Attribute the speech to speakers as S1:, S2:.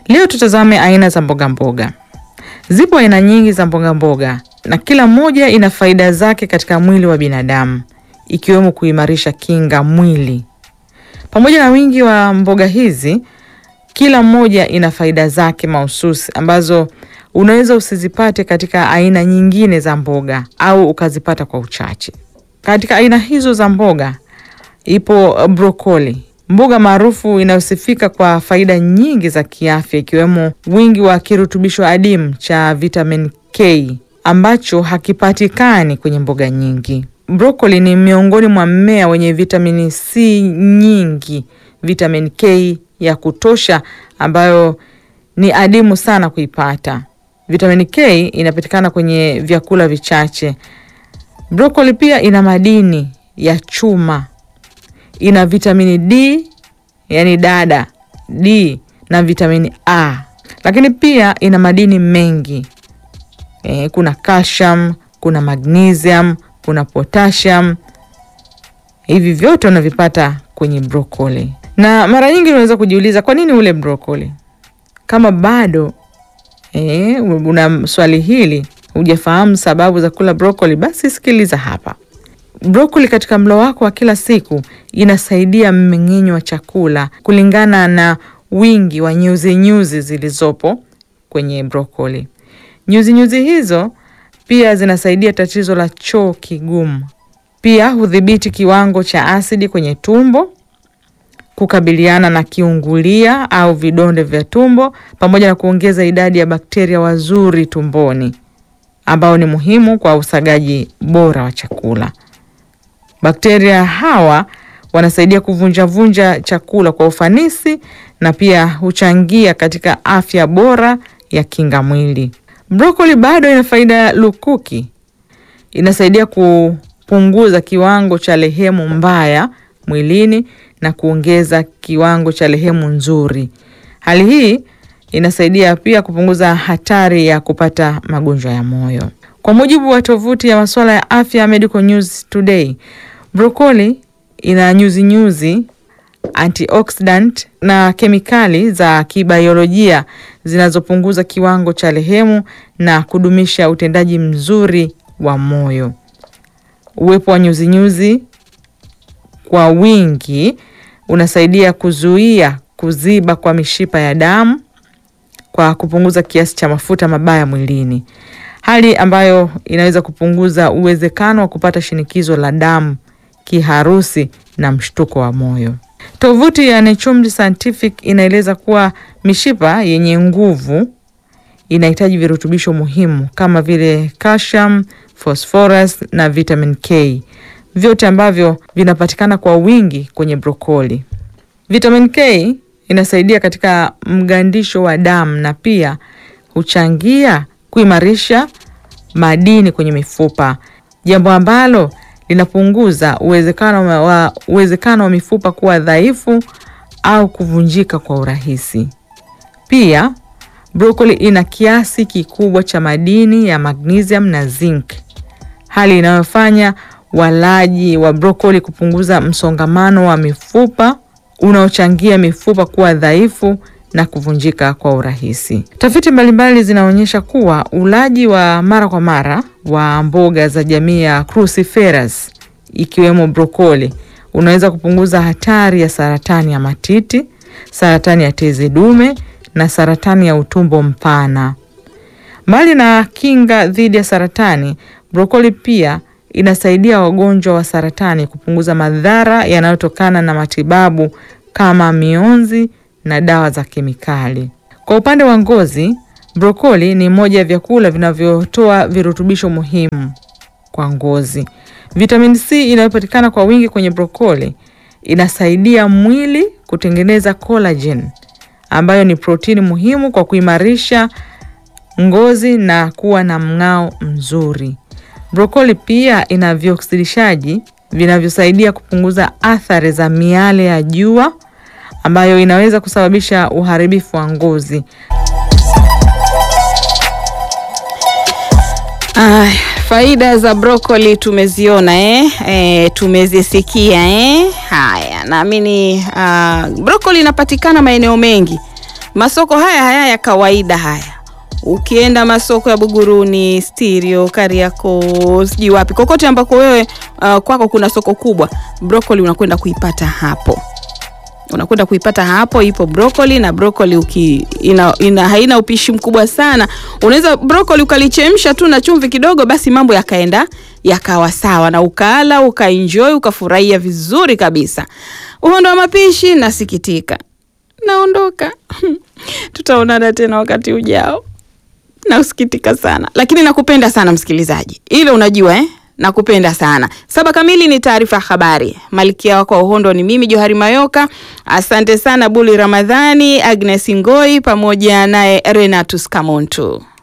S1: Leo tutazame aina za mboga mboga. Zipo aina nyingi za mboga mboga na kila moja ina faida zake katika mwili wa binadamu, ikiwemo kuimarisha kinga mwili. Pamoja na wingi wa mboga hizi, kila moja ina faida zake mahususi ambazo unaweza usizipate katika aina nyingine za mboga au ukazipata kwa uchache. Katika aina hizo za mboga ipo brokoli, mboga maarufu inayosifika kwa faida nyingi za kiafya ikiwemo wingi wa kirutubisho adimu cha vitamin K ambacho hakipatikani kwenye mboga nyingi. Brokoli ni miongoni mwa mmea wenye vitamini C nyingi, vitamin K ya kutosha ambayo ni adimu sana kuipata. Vitamin K inapatikana kwenye vyakula vichache. Brokoli pia ina madini ya chuma, ina vitamini D, yani dada D na vitamini A, lakini pia ina madini mengi e, kuna calcium, kuna magnesium, kuna potassium. Hivi vyote unavipata kwenye brokoli, na mara nyingi unaweza kujiuliza kwa nini ule brokoli. Kama bado e, una swali hili hujafahamu sababu za kula brokoli, basi sikiliza hapa. Brokoli katika mlo wako wa kila siku inasaidia mmeng'enyo wa chakula kulingana na wingi wa nyuzi nyuzi zilizopo kwenye brokoli. Nyuzi nyuzi hizo pia zinasaidia tatizo la choo kigumu. Pia hudhibiti kiwango cha asidi kwenye tumbo, kukabiliana na kiungulia au vidonda vya tumbo, pamoja na kuongeza idadi ya bakteria wazuri tumboni ambao ni muhimu kwa usagaji bora wa chakula. Bakteria hawa wanasaidia kuvunjavunja chakula kwa ufanisi na pia huchangia katika afya bora ya kinga mwili. Brokoli bado ina faida lukuki, inasaidia kupunguza kiwango cha lehemu mbaya mwilini na kuongeza kiwango cha lehemu nzuri. Hali hii inasaidia pia kupunguza hatari ya kupata magonjwa ya moyo. Kwa mujibu wa tovuti ya masuala ya afya Medical News Today, brokoli ina nyuzi nyuzi, antioxidant na kemikali za kibiolojia zinazopunguza kiwango cha lehemu na kudumisha utendaji mzuri wa moyo. Uwepo wa nyuzi nyuzi kwa wingi unasaidia kuzuia kuziba kwa mishipa ya damu kwa kupunguza kiasi cha mafuta mabaya mwilini, hali ambayo inaweza kupunguza uwezekano wa kupata shinikizo la damu, kiharusi na mshtuko wa moyo. Tovuti ya Naturemed Scientific inaeleza kuwa mishipa yenye nguvu inahitaji virutubisho muhimu kama vile calcium, phosphorus na vitamin K, vyote ambavyo vinapatikana kwa wingi kwenye brokoli. Vitamin K inasaidia katika mgandisho wa damu na pia huchangia kuimarisha madini kwenye mifupa, jambo ambalo linapunguza uwezekano wa uwezekano wa mifupa kuwa dhaifu au kuvunjika kwa urahisi. Pia brokoli ina kiasi kikubwa cha madini ya magnesium na zinc, hali inayofanya walaji wa brokoli kupunguza msongamano wa mifupa unaochangia mifupa kuwa dhaifu na kuvunjika kwa urahisi. Tafiti mbalimbali zinaonyesha kuwa ulaji wa mara kwa mara wa mboga za jamii ya cruciferous ikiwemo brokoli unaweza kupunguza hatari ya saratani ya matiti, saratani ya tezi dume na saratani ya utumbo mpana. Mbali na kinga dhidi ya saratani, brokoli pia inasaidia wagonjwa wa saratani kupunguza madhara yanayotokana na matibabu kama mionzi na dawa za kemikali. Kwa upande wa ngozi, brokoli ni moja ya vyakula vinavyotoa virutubisho muhimu kwa ngozi. Vitamin C inayopatikana kwa wingi kwenye brokoli inasaidia mwili kutengeneza collagen ambayo ni protini muhimu kwa kuimarisha ngozi na kuwa na mng'ao mzuri. Brokoli pia ina vioksidishaji vinavyosaidia kupunguza athari za miale ya jua ambayo inaweza kusababisha uharibifu wa ngozi.
S2: Ah, faida za brokoli tumeziona eh? Eh, tumezisikia eh? Haya, naamini ah, brokoli inapatikana maeneo mengi masoko haya haya ya kawaida haya ukienda masoko ya Buguruni, Stirio, Kariakoo, sijui wapi, kokote ambako wewe uh, kwako kuna soko kubwa, brokoli unakwenda kuipata hapo unakwenda kuipata hapo. Ipo brokoli na brokoli uki, ina, ina, haina upishi mkubwa sana. Unaweza brokoli ukalichemsha tu na chumvi kidogo, basi mambo yakaenda yakawa sawa, na ukaala ukaenjoy ukafurahia vizuri kabisa. Uhondo wa mapishi, nasikitika, naondoka tutaonana tena wakati ujao. Nausikitika sana lakini nakupenda sana msikilizaji, ile unajua eh? Nakupenda sana. Saba kamili ni taarifa ya habari. Malkia wako wa uhondo ni mimi Johari Mayoka. Asante sana Buli Ramadhani, Agnes Ngoi pamoja naye Renatus Kamuntu.